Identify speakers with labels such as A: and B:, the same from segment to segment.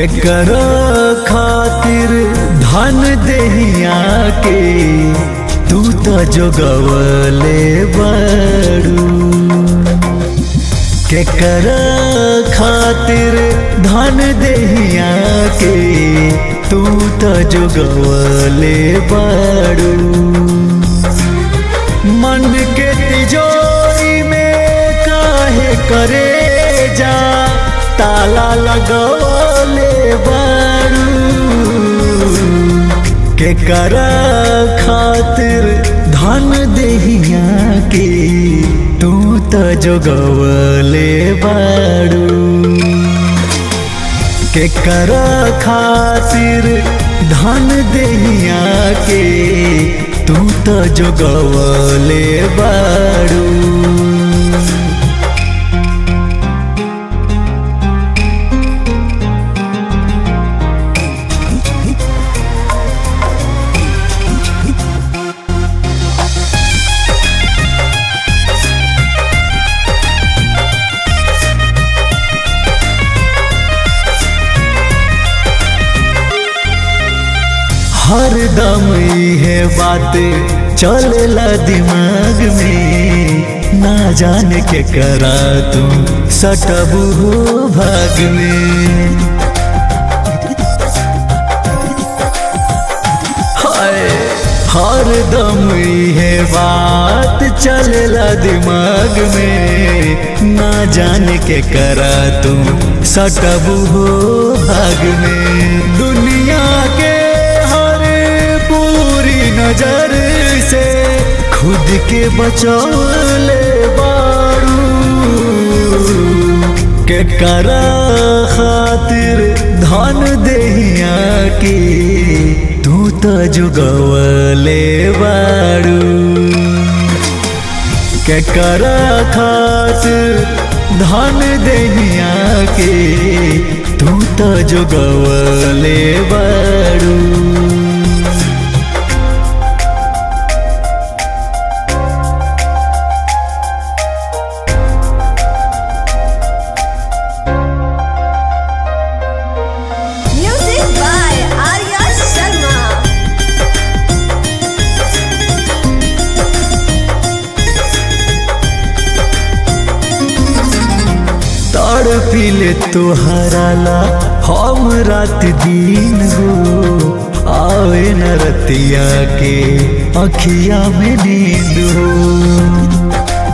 A: केकर खातिर धन देहिया के तू तो जोगवले बड़ू केकर खातिर धन देहिया के तू तो जोगवले बड़ू मन के तिजोरी में काहे करे जा ताला लगवले बड़ू के कर खातिर धन देहिया के तू तो जोगवले बड़ू के कर खातिर धन देहिया के तू तो जोगवले बड़ू हर दम है बातें चलेला दिमाग में ना जाने के करा तुम सटबू हो भाग में हाय हर दम है बात चलेला दिमाग में ना जाने के करा तुम सटबू हो भाग में दुनिया के नजर से खुद के बचौले बारू के करा खातिर धन देहिया की तू तो जुगवले बारू के करा खातिर धन देहिया के तू तो जुगवले बारू पीले तुहराला हम रात दिन हो आवे न रतिया के अखिया में नींद हो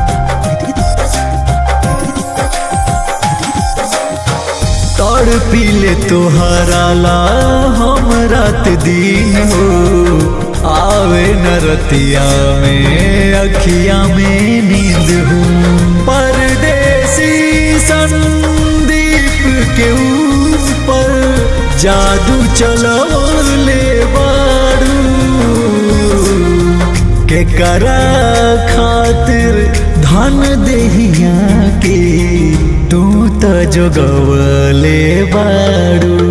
A: तड़ पीले तुहराला हम रात दिन हो आवे न रतिया में अखिया में नींद हो परदेसी संदीप के ऊपर जादू चलवले बारू के करा खातिर धन देहिया के तू तो जोगवले बारू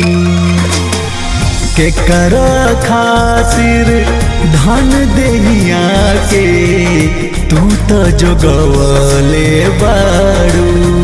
A: के कर खातिर धन देहिया के तू तो जोगवले बारू